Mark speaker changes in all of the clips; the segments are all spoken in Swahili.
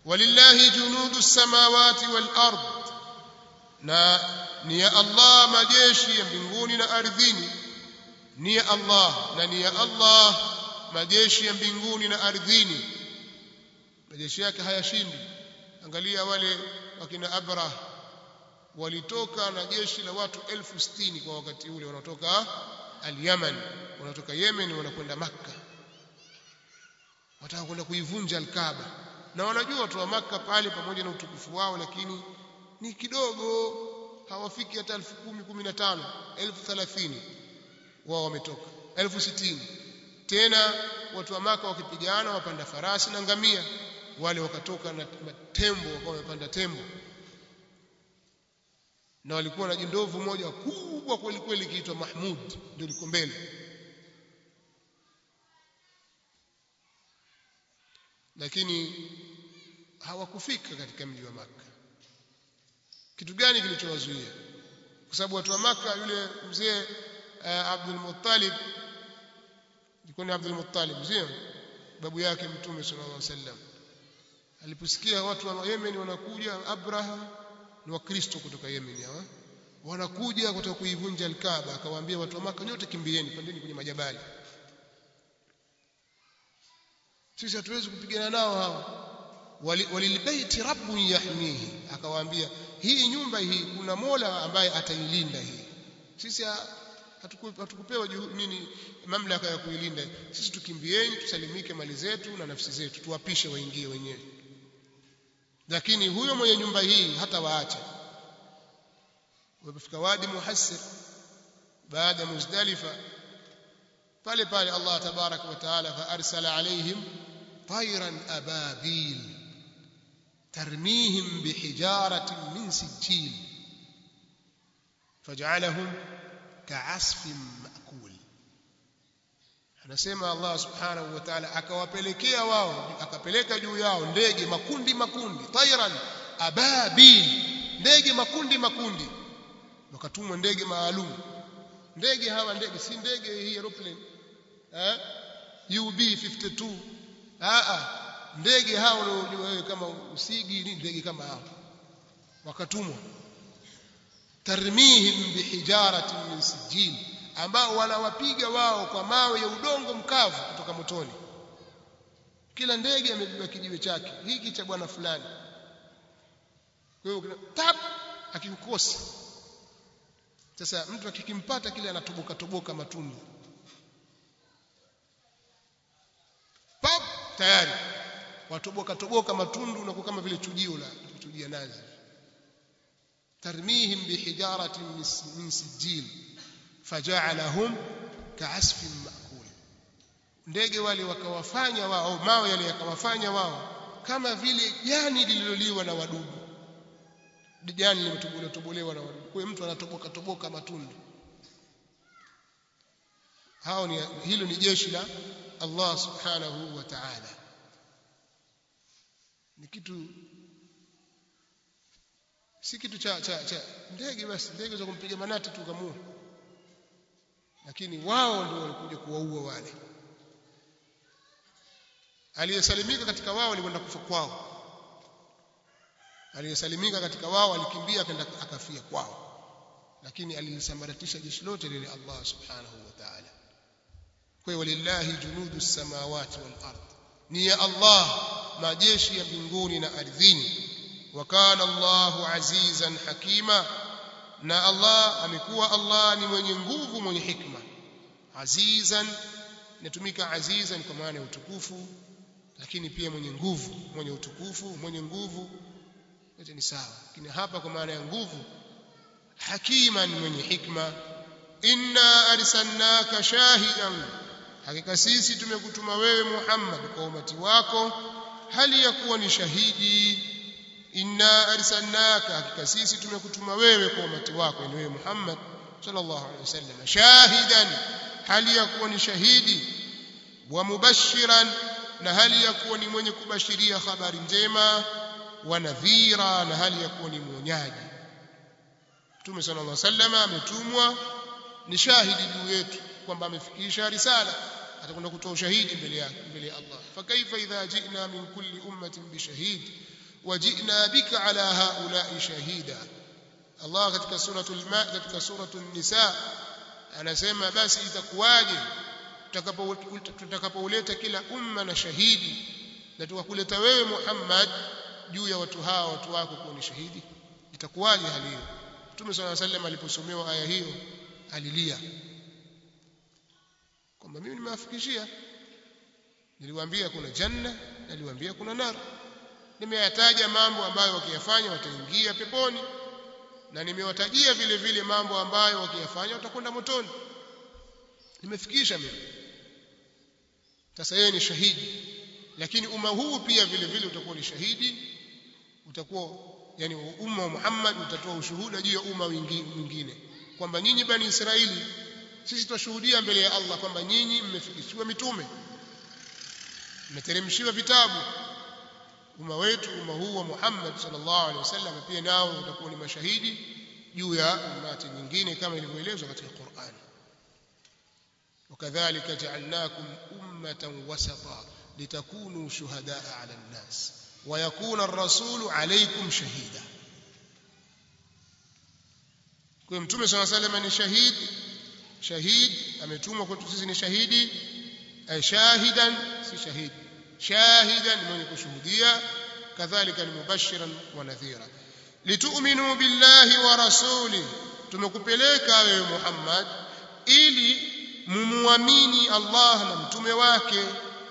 Speaker 1: walillahi junudu samawati wal ard na ni ya Allah majeshi ya mbinguni na ardhini ni ya Allah na ni ya Allah majeshi ya mbinguni na ardhini majeshi yake hayashindi angalia wale wakina Abrah walitoka na jeshi la watu elfu sitini kwa wakati ule wanatoka al-Yaman wanatoka Yemen wanakwenda Makka wataka kwenda kuivunja al-Kaaba na wanajua watu wa Makka pale pamoja na utukufu wao lakini ni kidogo hawafiki hata elfu kumi kumi na tano elfu thelathini wao wametoka elfu sitini tena watu wa Maka wakipigana wapanda farasi na ngamia wale wakatoka na tembo wakawa wamepanda tembo na walikuwa na jindovu moja kubwa kweli kweli kiitwa Mahmud ndio liko mbele lakini hawakufika katika mji wa Makka kitu gani kilichowazuia kwa sababu watu wa Makka yule mzee uh, Abdul Muttalib ilikuwa ni Abdul Muttalib sio babu yake mtume sallallahu alaihi wasallam aliposikia watu wa Yemen wanakuja Abraha ni wakristo kutoka Yemen hawa wanakuja kutaka kuivunja al-Kaaba akawaambia watu wa Makka nyote kimbieni pandeni kwenye majabali sisi hatuwezi kupigana nao hawa walilbaiti rabbun yahmihi akawaambia hii nyumba hii kuna Mola ambaye atailinda hii sisi hatukupewa nini mamlaka ya kuilinda sisi tukimbieni tusalimike mali zetu na nafsi zetu tuwapishe waingie wenyewe lakini huyo mwenye nyumba hii hata waacha walipofika wadi muhassir baada muzdalifa pale pale Allah tabarak wa taala fa arsala alaihim tayran ababil tarmihim bihijaratin min sijil faj'alahum ka'asfin ma'kul anasema Allah subhanahu wa ta'ala akawapelekea wao akapeleka juu yao ndege makundi makundi tayran ababil ndege makundi makundi wakatumwa ndege maalum ndege hawa ndege si ndege hii aeroplane eh UB 52 ah ah ndege hao unaojua wewe kama usigi ni ndege kama hao wakatumwa tarmihim bihijaratin min sijil ambao wanawapiga wao kwa mawe ya udongo mkavu kutoka motoni kila ndege amebeba kijiwe chake hiki cha bwana fulani kwa hiyo tap akikukosa sasa mtu akikimpata kile anatoboka toboka matundu pap tayari watoboka toboka matundu na kama vile chujio la kuchujia nazi tarmihim bihijaratin min sijil faja'alahum ka'asfin ma'kul ndege wale wakawafanya wao mawe yale yakawafanya wao kama vile jani lililoliwa na wadudu jani limetobolewa tobolewa na wadudu kwa mtu anatoboka toboka matundu hao ni hilo ni jeshi la Allah subhanahu wa ta'ala ni kitu si kitu cha cha, cha ndege basi ndege za kumpiga manati tu kamua lakini wao ndio walikuja kuwaua wale aliyesalimika katika wao alikwenda kufa kwao aliyesalimika katika wao alikimbia akaenda akafia kwao lakini alilisambaratisha jeshi lote lile Allah subhanahu wa ta'ala kwa walillahi junudu samawati wal ard ni ya Allah majeshi ya mbinguni na ardhini wa kana Allahu azizan hakima na Allah amekuwa Allah ni mwenye nguvu mwenye hikma azizan inatumika azizan kwa maana ya utukufu lakini pia mwenye nguvu mwenye utukufu mwenye nguvu yote ni sawa lakini hapa kwa maana ya nguvu hakiman mwenye hikma inna arsalnaka shahidan hakika sisi tumekutuma wewe Muhammad kwa umati wako hali ya kuwa ni shahidi inna arsalnaka hakika sisi tumekutuma wewe kwa umati wako ni wewe Muhammad sallallahu alaihi wasallam shahidan hali ya kuwa ni shahidi wa mubashiran na hali ya kuwa ni mwenye kubashiria habari njema wa nadhira na hali ya kuwa ni mwonyaji Mtume sallallahu alaihi wasallam ametumwa ni shahidi juu yetu kwamba amefikisha risala atakwenda kutoa ushahidi mbele yake mbele ya Allah fakaifa idha ji'na min kulli ummatin bishahid wajina bika ala haula'i shahida Allah katika suratul ma katika suratul nisa anasema basi itakuwaje tutakapouleta kila umma na shahidi na tukakuleta wewe Muhammad juu ya watu hawa watu wako kuwa ni shahidi itakuwaje hali hiyo Mtume صلى الله عليه وسلم aliposomewa aya hiyo alilia kwamba mimi nimewafikishia niliwaambia kuna janna niliwaambia kuna nar nimeyataja mambo ambayo wakiyafanya wataingia peponi na nimewatajia vile vile mambo ambayo wakiyafanya watakwenda motoni nimefikisha mimi sasa yeye ni shahidi lakini umma huu pia vile vile utakuwa ni shahidi utakuwa yani umma wa Muhammad utatoa ushuhuda juu ya umma mwingine kwamba nyinyi bani Israeli sisi twashuhudia mbele ya Allah kwamba nyinyi mmefikishiwa mitume mmeteremshiwa vitabu umma wetu umma huu wa Muhammad sallallahu alaihi wasallam pia nao utakuwa ni mashahidi juu ya ummati nyingine kama ilivyoelezwa katika Qur'an وكذلك جعلناكم أمة وسطا لتكونوا شهداء على الناس ويكون الرسول عليكم شهيدا kwa mtume صلى الله عليه وسلم ni shahid shahid ametumwa kwetu sisi ni shahidi shahidan si shahid shahidan mwenye kushuhudia kadhalika ni mubashiran wa nadhira litu'minu billahi wa rasuli tumekupeleka wewe Muhammad ili mumuamini Allah na mtume wake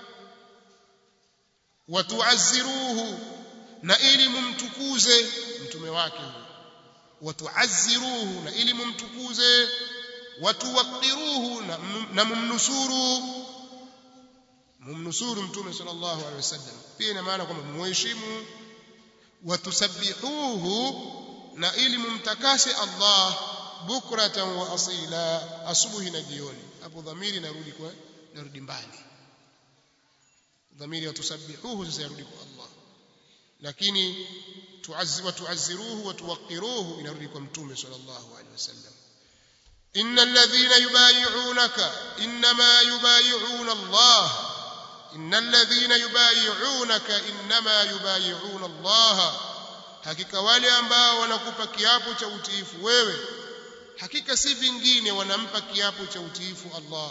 Speaker 1: watuazziruhu na ili mumtukuze mtume wake huyo watuazziruhu na ili mumtukuze watuwaqiruhu na, na mumnusuru mumnusuru mtume sallallahu alaihi wasallam pia ina maana kwamba muheshimu watusabbihuhu na ili mumtakase Allah bukratan wa asila asubuhi na jioni hapo dhamiri narudi kwa narudi mbali dhamiri watusabbihuhu sasa yarudi kwa Allah lakini tuazzi wa tuazziruhu wa tuwaqiruhu inarudi kwa mtume sallallahu alaihi wasallam innal ladhina yubayi'unaka inma yubayi'una Allah innal ladhina yubayi'unaka inma yubayi'una Allah hakika wale ambao wanakupa kiapo cha utiifu wewe hakika si vingine wanampa kiapo cha utiifu Allah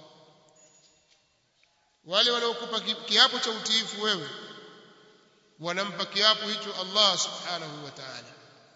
Speaker 1: wale wanaokupa kiapo cha utiifu wewe wanampa kiapo hicho Allah subhanahu wa ta'ala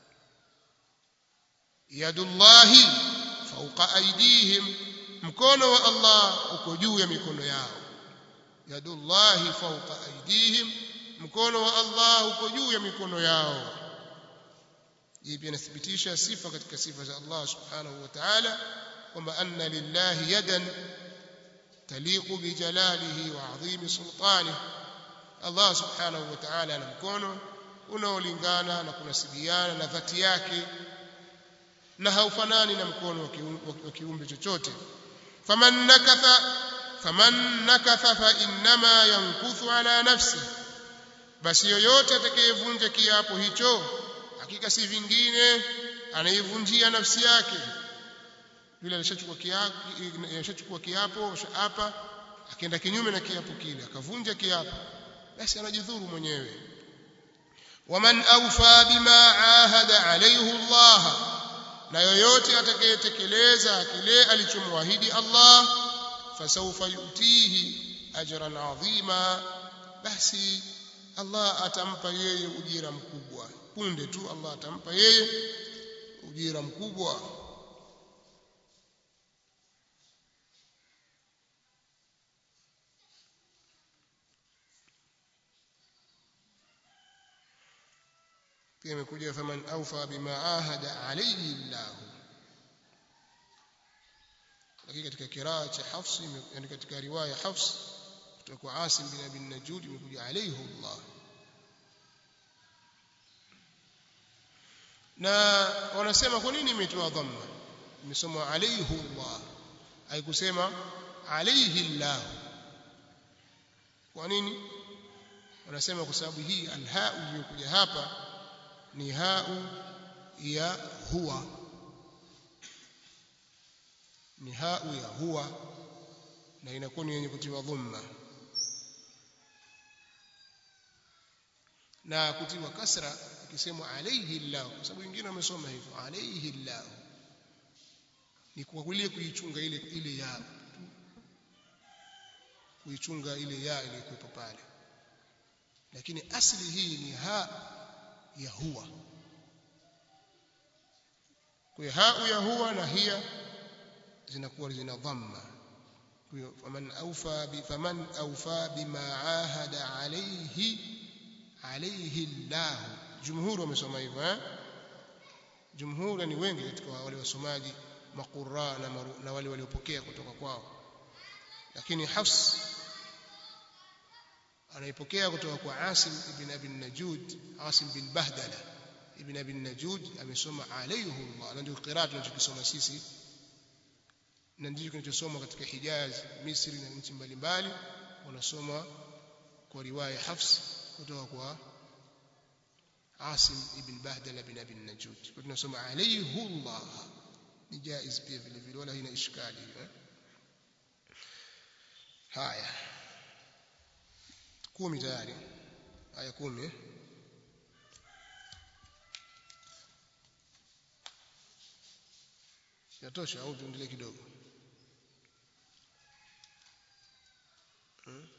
Speaker 1: yadullahi fawqa aydihim mkono wa Allah uko juu ya mikono yao yadullahi fawqa aydihim mkono wa Allah uko juu ya mikono yao hii pia inathibitisha sifa katika sifa za Allah subhanahu wa ta'ala kwamba anna lillahi yadan taliqu bi jalalihi wa adhimi sultanihi Allah subhanahu wa ta'ala ana mkono unaolingana na kunasibiana na dhati yake na haufanani na mkono wa kiumbe chochote faman nakatha faman nakatha fa innama yankuthu ala nafsi basi yoyote atakayevunja kiapo hicho hakika si vingine anaivunjia nafsi yake yule alishachukua kiapo alishachukua kiapo hapa akaenda kinyume na kiapo kile akavunja kiapo basi anajidhuru mwenyewe waman awfa bima ahada alayhi Allah na yoyote atakayetekeleza kile alichomwahidi Allah fasawfa yutihi ajran adhima basi Allah atampa yeye ujira mkubwa punde tu Allah atampa yeye ujira mkubwa pia imekuja faman awfa bima ahada alayhi Allah lakini katika kiraa cha Hafs yani katika riwaya Hafs kutoka kwa Asim bin Abi Najud imekuja alayhi Allah na wanasema kwa nini imetoa dhamma imesoma alayhi Allah haikusema alayhi Allah kwa nini wanasema kwa sababu hii alha iliyokuja hapa ni hau ya huwa ni hau ya huwa na inakuwa ni yenye kutiwa dhamma na kutiwa kasra ikisemwa alayhi Allah kwa sababu wengine wamesoma hivyo alayhi Allah ni kwa kulie kuichunga ile ile ya kuichunga ile ya iliyokuwepo pale lakini asli hii ni ha ya huwa kwa hiyo ha ya huwa na hiya zinakuwa zina dhamma kwa hiyo faman awfa bi faman awfa bima ahada alayhi alayhi Allah jumhur wamesoma hivyo eh jumhur ni wengi katika wale wasomaji maqurra na, na wale waliopokea kutoka kwao lakini Hafs anaipokea kutoka kwa Asim ibn Abi Najud Asim bin Bahdala ibn Abi Najud amesoma alayhi Allah na ndio qiraat tunachokisoma sisi na ndicho kinachosoma katika Hijaz Misri na nchi mbalimbali wanasoma kwa riwaya Hafs kutoka kwa Asim ibn Bahdala bin Abi Najud kwa tunasoma alayhi Allah ni jaiz pia vile vile wala haina ishkali eh? haya kumi tayari aya kumi yatosha au tuendelee kidogo hmm?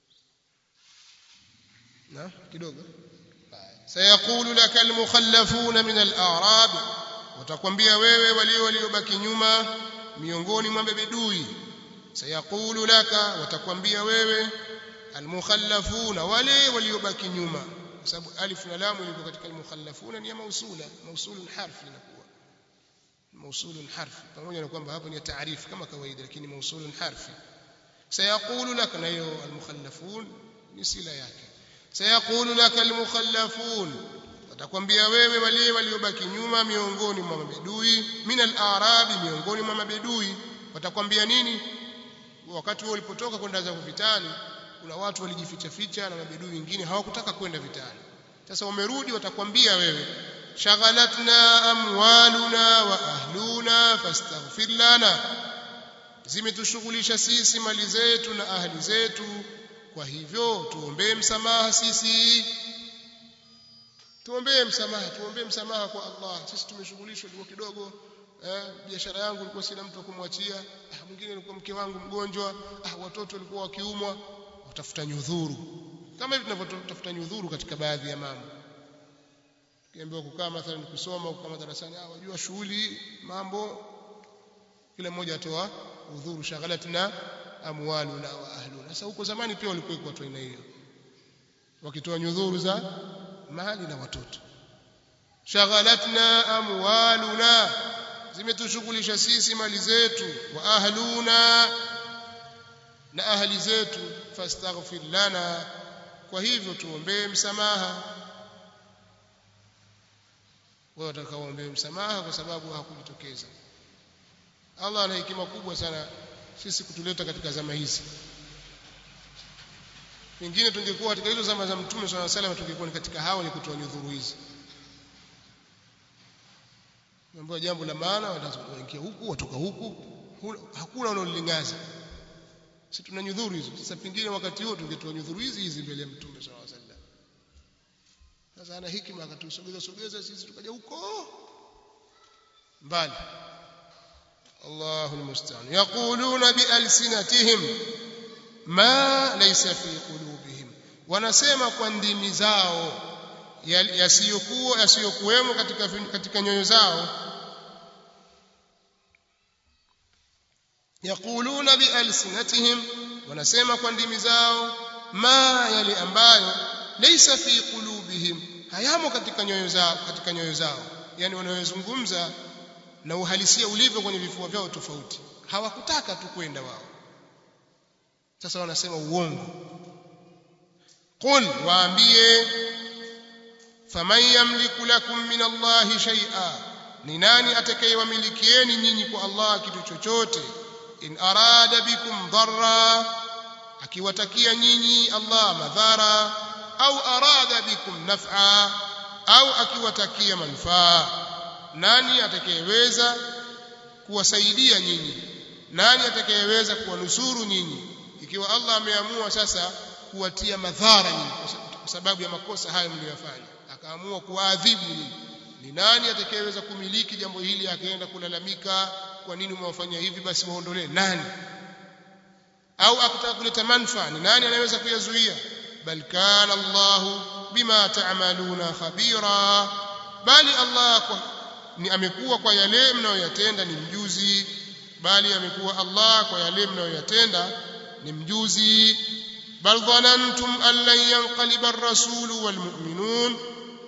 Speaker 1: na kidogo sayaqulu laka almukhallafuna min al-a'rab watakwambia wewe walio waliobaki nyuma miongoni mwa mabedui sayaqulu laka watakwambia wewe almukhallafuna wale waliobaki nyuma kwa sababu alif na lam liko katika almukhallafuna ni ya mausula mausulun harfi inakuwa mausulun harfi pamoja na kwamba hapo ni taarifu kama kawaida lakini mausulun harfi sayaqulu laka na hiyo almukhallafun ni sila yake sayaqulu laka almukhallafun watakwambia wewe wale waliobaki nyuma miongoni mwa mabedui min al-arabi miongoni mwa mabedui watakwambia nini wakati wao ulipotoka kwenda za vitani kuna watu walijificha ficha na mabedui wengine hawakutaka kwenda vitani sasa wamerudi watakwambia wewe shaghalatna amwaluna wa ahluna fastaghfir lana zimetushughulisha sisi mali zetu na ahli zetu kwa hivyo tuombee msamaha sisi tuombee msamaha tuombee msamaha kwa Allah sisi tumeshughulishwa ilikuwa kidogo eh, biashara yangu ilikuwa sina mtu kumwachia ah, mwingine alikuwa mke wangu mgonjwa ah, watoto walikuwa wakiumwa utafuta nyudhuru kama hivi tunavyotafuta nyudhuru katika baadhi ya mambo kiambiwa kukaa mathalan kusoma kukaa darasani ah wajua shughuli mambo kila mmoja atoa udhuru shaghalatna amwaluna wa ahluna sasa huko zamani pia walikuwa watu aina hiyo wakitoa nyudhuru za mali na watoto shaghalatna amwaluna zimetushughulisha sisi mali zetu wa ahluna na ahli zetu fastaghfir lana kwa hivyo tuombee msamaha wao watakaoombea msamaha kwa sababu hakujitokeza Allah ana hekima kubwa sana sisi kutuleta katika zama hizi pengine tungekuwa katika hizo zama za mtume swalla salam tungekuwa ni katika hao ni kutoa nyudhuru hizi mambo jambo la maana wataingia huku watoka huku hakuna wanaolingaza sisi tuna nyudhuru hizo sasa pengine wakati huo tungetoa nyudhuru hizi hizi mbele ya mtume swalla salam sasa ana hikima akatusogeza sogeza sisi tukaja huko mbali الله المستعان يقولون بألسنتهم ما ليس في قلوبهم wanasema kwa ndimi zao yasiyokuwa yasiyokuwemo katika katika nyoyo zao yaquluna bialsinatihim wanasema kwa ndimi zao ma yale ambayo laysa fi qulubihim hayamo katika nyoyo zao katika nyoyo zao yani wanayozungumza na uhalisia ulivyo kwenye vifua vyao tofauti hawakutaka tu kwenda wao sasa wanasema uongo qul waambie faman yamliku lakum min allahi shay'a ni nani atakayewamilikieni nyinyi kwa Allah kitu chochote in arada bikum dharra akiwatakia nyinyi Allah madhara au arada bikum naf'a au akiwatakia manufaa nani atakayeweza kuwasaidia nyinyi nani atakayeweza kuwanusuru nyinyi ikiwa Allah ameamua sasa kuwatia madhara nyinyi kwa sababu ya makosa hayo mliyofanya akaamua kuwaadhibu nyinyi ni nani atakayeweza kumiliki jambo hili akaenda kulalamika kwa nini umewafanyia hivi basi waondolee nani au akitaka kuleta manufaa ni nani anayeweza kuyazuia bal kana Allah bima ta'maluna khabira bali Allah kwa, ni amekuwa kwa yale mnayoyatenda ni mjuzi bali amekuwa Allah kwa yale mnayoyatenda ni mjuzi bal dhanantum an lan yanqaliba ar-rasul wal mu'minun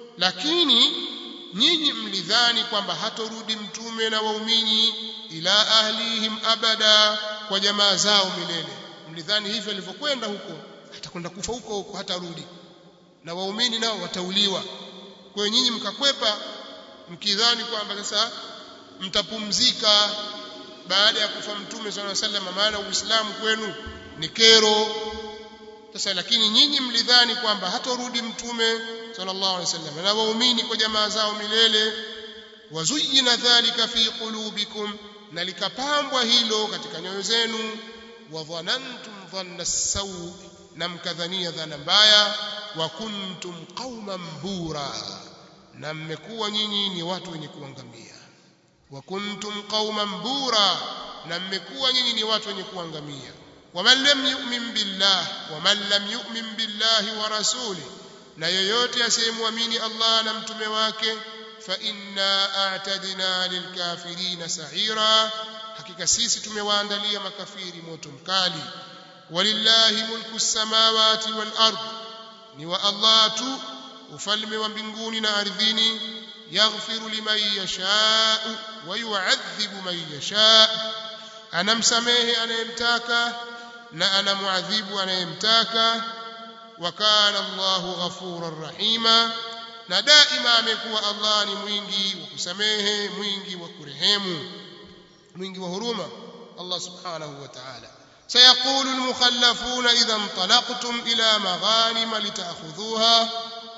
Speaker 1: lakini nyinyi mlidhani kwamba hatorudi mtume na waumini ila ahlihim abada kwa jamaa zao milele mlidhani hivyo alivyokwenda huko atakwenda kufa huko huko hatarudi na waumini nao watauliwa kwa hiyo nyinyi mkakwepa mkidhani kwamba sasa mtapumzika baada ya kufa mtume sallallahu alaihi wasallam maana uislamu kwenu ni kero sasa lakini nyinyi mlidhani kwamba hatorudi mtume sallallahu alaihi wasallam na waumini kwa jamaa zao milele wazuyina dhalika fi qulubikum na likapambwa hilo katika nyoyo zenu wa dhanantum dhanna sawu na mkadhania dhana mbaya wa kuntum qauman bura na mmekuwa nyinyi ni watu wenye kuangamia wa kuntum qauman bura na mmekuwa nyinyi ni watu wenye kuangamia waman lam yu'min billah waman lam yu'min billahi wa rasuli na yoyote asiyemwamini Allah na mtume wake fa inna a'tadna lilkafirina sa'ira hakika sisi tumewaandalia makafiri moto mkali walillahi mulku samawati wal ard ni wa Allah tu ufalme wa mbinguni na ardhini yaghfiru liman yashaa wa yu'adhibu man yashaa anamsamehe anayemtaka na anamuadhibu anayemtaka wa kana Allahu ghafurar rahima na daima amekuwa Allah ni mwingi wa kusamehe mwingi wa kurehemu mwingi wa huruma Allah subhanahu wa ta'ala سيقول المخلفون إذا انطلقتم إلى مغانم لتأخذوها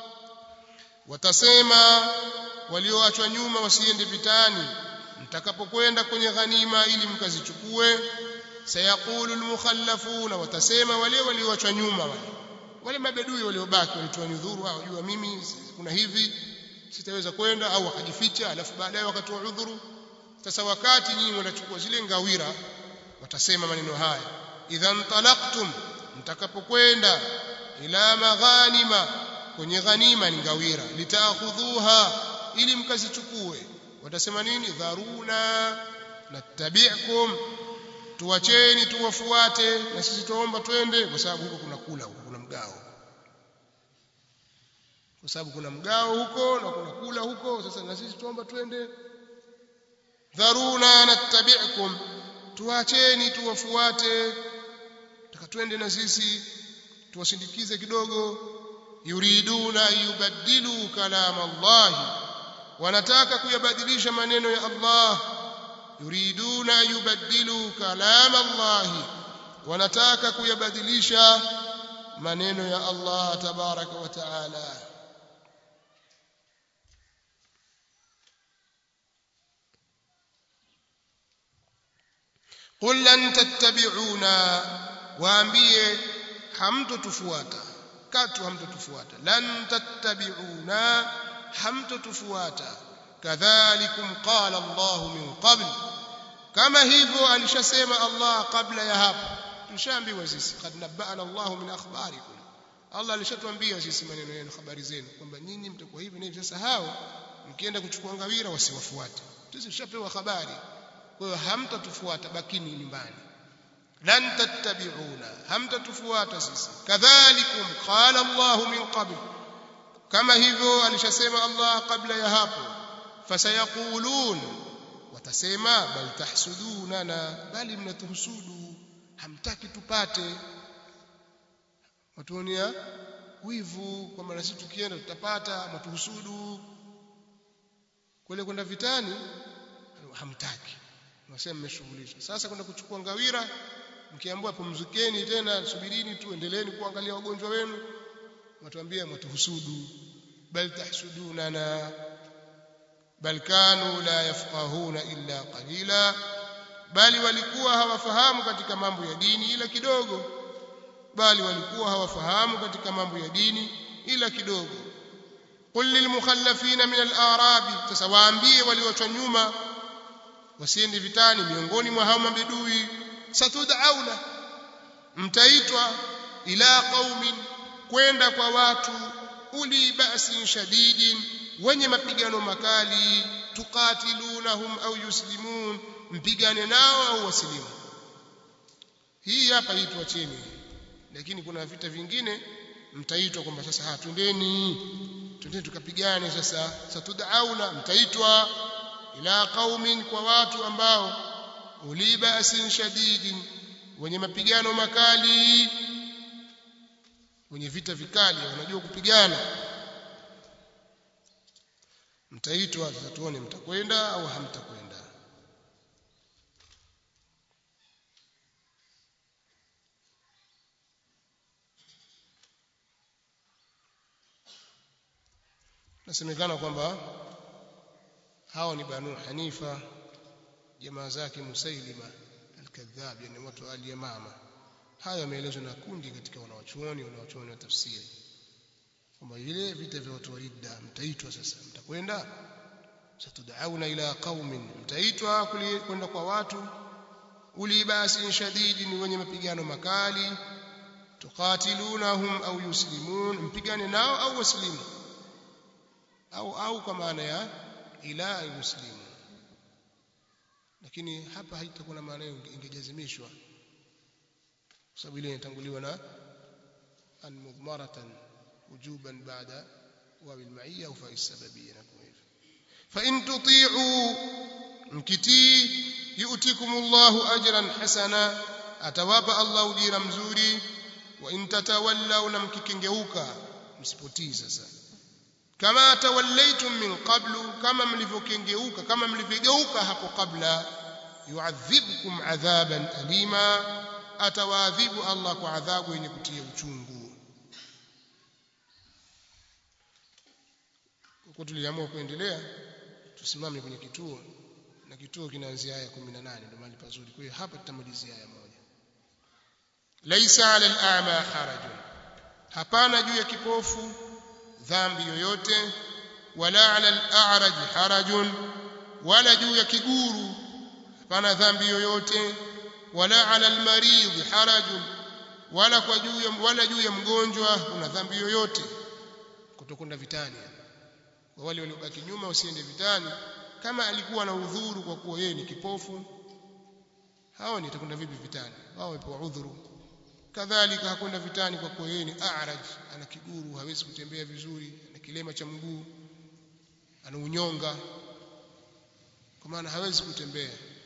Speaker 1: watasema walioachwa nyuma wasiende vitani mtakapokwenda kwenye ghanima ili mkazichukue sayaqulu almukhallafuna watasema wale walioachwa nyuma wale wale mabedui waliobaki walitoa nyudhuru au jua mimi kuna hivi sitaweza kwenda au wakajificha alafu baadaye wakatoa udhuru sasa wakati nyinyi mnachukua zile ngawira watasema maneno haya idhan talaqtum mtakapokwenda ila maghanima kwenye ghanima ni ngawira litaakhudhuha ili mkazichukue watasema nini dharuna nattabi'kum tuwacheni tuwafuate na sisi tuomba twende kwa sababu huko kuna kula huko kuna mgao kwa sababu kuna mgao huko na kuna kula huko sasa na sisi tuomba twende dharuna nattabi'kum tuwacheni tuwafuate taka twende na sisi tuwasindikize kidogo yuriduna yubaddilu kalam Allah wanataka kuyabadilisha maneno ya Allah yuriduna yubaddilu kalam Allah wanataka kuyabadilisha maneno ya Allah tabaraka wa taala قل لن تتبعونا waambie hamtotufuata katu hamtotufuata lan tattabi'una hamtotufuata kadhalikum qala Allah min qabl kama hivyo alishasema Allah kabla ya hapo tushaambiwa sisi kad nabana Allah min akhbarikum Allah alishatuambia sisi maneno yenu habari zenu kwamba nyinyi mtakuwa hivi na hivi sasa hao mkienda kuchukua ngawira wasiwafuate sisi tushapewa habari kwa hiyo hamtatufuata bakini nyumbani lan tattabi'una hamtatufuata sisi kadhalikum qala Allah min qabl kama hivyo alishasema Allah kabla ya hapo fasayaqulun watasema bal tahsudunana bali mnatuhusudu hamtaki tupate watuonia wivu kwamba na sisi tukienda tutapata mtuhusudu kule kwenda vitani hamtaki nasema mmeshughulisha sasa kwenda kuchukua ngawira mkiambiwa pumzikeni tena subirini tu endeleeni kuangalia wagonjwa wenu watuambia mtuhusudu bal tahsudunana bal kanu la yafqahuna illa qalila bali walikuwa hawafahamu katika mambo ya dini ila kidogo bali walikuwa hawafahamu katika mambo ya dini ila kidogo qul lilmukhallafina min al-arabi sasa waambie walioachwa nyuma wasiende vitani miongoni mwa hao mabedui satud'auna mtaitwa ila qaumin kwenda kwa watu uli ba'sin shadidin wenye mapigano makali tuqatilunahum au yuslimun mpigane nao au wasilimu hii hapa hii tuacheni lakini kuna vita vingine mtaitwa kwamba sasa ha twendeni twendeni tukapigane sasa satud'auna mtaitwa ila qaumin kwa watu ambao uli ba'sin shadidin wenye mapigano makali wenye vita vikali wanajua kupigana mtaitwa sasa tuone mtakwenda au hamtakwenda nasemekana kwamba hao ni banu hanifa jamaa zake musailima al-kadhab yani watu wa al-yamama haya yameelezwa na kundi katika wanawachuoni wanawachuoni wa tafsiri kwamba vile vita vya watu wa ridda mtaitwa sasa mtakwenda satud'auna ila qaumin mtaitwa kwenda kwa watu uli basi shadidin wenye mapigano makali tuqatilunahum au yuslimun mpigane nao au waslimu au au kwa maana ya ila yuslimu lakini hapa haitakuwa na maana ingejazimishwa kwa sababu ile inatanguliwa na an mudmaratan wujuban baada wa bil ma'iyya au fa sababiyya na kwa hivyo fa in tuti'u mkitii yu'tikumullahu ajran hasana atawapa Allah ujira mzuri wa in tatawallaw na mkikengeuka msipotii sasa kama tawallaitum min qablu kama mlivyokengeuka kama mlivyogeuka hapo kabla yu'adhibukum adhaban alima atawaadhibu Allah kwa adhabu yenye kutia uchungu kwa tuliamua kuendelea tusimame kwenye kituo na kituo kinaanzia aya 18 ndio mahali pazuri kwa hiyo hapa tutamalizia aya moja laisa ala al-a'ma harajun hapana juu ya kipofu dhambi yoyote wala ala al-a'raj harajun wala juu ya kiguru hapana dhambi yoyote wala ala al-marid harajun wala kwa juu ya wala juu ya mgonjwa una dhambi yoyote kutokwenda vitani kwa wale waliobaki nyuma wasiende vitani kama alikuwa na udhuru kwa kuwa yeye ni kipofu hao ni atakwenda vipi vitani wao wamepewa udhuru kadhalika hakwenda vitani kwa kuwa yeye ni a'raj ana kiguru hawezi kutembea vizuri ana kilema cha mguu ana unyonga kwa maana hawezi kutembea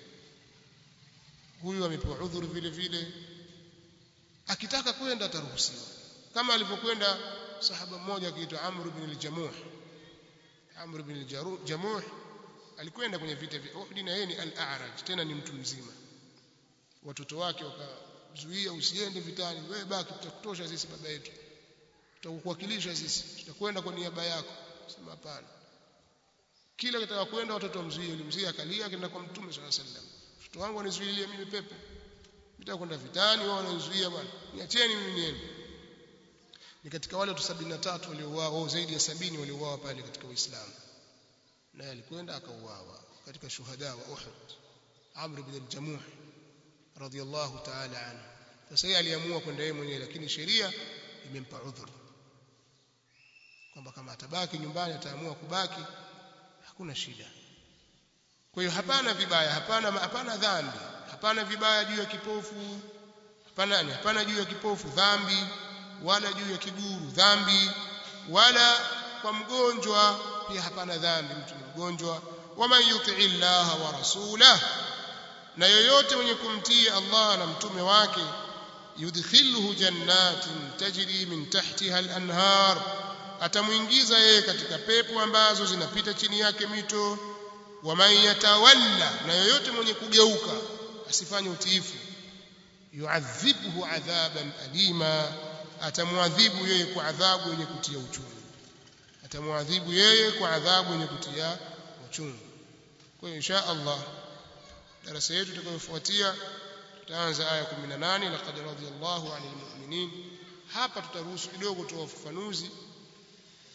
Speaker 1: huyu amepewa udhuru vile vile akitaka kwenda ataruhusiwa kama alivyokwenda sahaba mmoja akiitwa Amr ibn al-Jamuh Amr ibn al-Jamuh alikwenda kwenye vita vya Uhud na yeye ni al-a'raj tena ni mtu mzima watoto wake wakazuia usiende vitani wewe baki tutakutosha sisi baba yetu tutakuwakilisha sisi tutakwenda kwa niaba yako sema hapana kila kitaka kwenda watoto wamzuie ulimzuia akalia akaenda kwa mtume swalla sallam mtoto wangu anizuilie mimi pepo nitaka kwenda vitani wao wananizuia bwana niacheni mimi niende ni katika wale watu 73 waliouawa au zaidi ya sabini waliouawa pale katika Uislamu naye alikwenda akauawa katika shuhada wa Uhud Amr ibn al-Jamuh radiyallahu ta'ala anhu sasa yeye aliamua kwenda yeye mwenyewe lakini sheria imempa udhuru kwamba kama atabaki nyumbani ataamua kubaki hakuna shida kwa hiyo hapana vibaya hapana hapana dhambi hapana vibaya juu ya kipofu hapana hapana juu ya kipofu dhambi wala juu ya kiguru dhambi wala kwa mgonjwa pia hapana dhambi mtu ni mgonjwa waman yutii llaha wa rasulah na yoyote mwenye kumtii Allah na mtume wake yudkhilhu jannatin tajri min tahtiha al-anhar atamuingiza yeye katika pepo ambazo zinapita chini yake mito waman yatawalla na yoyote mwenye kugeuka asifanye utiifu yuadhibhu adhaban alima atamwadhibu yeye kwa adhabu yenye kutia uchungu atamwadhibu yeye kwa adhabu yenye kutia uchungu kwa hiyo insha Allah darasa yetu itakayofuatia tutaanza aya 18 laqad radiyallahu 'anil mu'minin hapa tutaruhusu kidogo tu ufafanuzi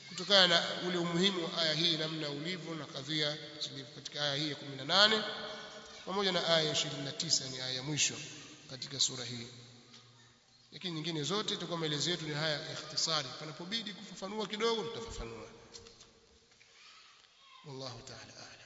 Speaker 1: kutokana na ule umuhimu wa aya hii namna ulivyo na kadhia zilivyo katika aya hii ya 18 pamoja na aya ya 29 ni aya ya mwisho katika sura hii lakini nyingine zote itakuwa maelezo yetu ni haya ya ikhtisari panapobidi kufafanua kidogo tutafafanua wallahu ta'ala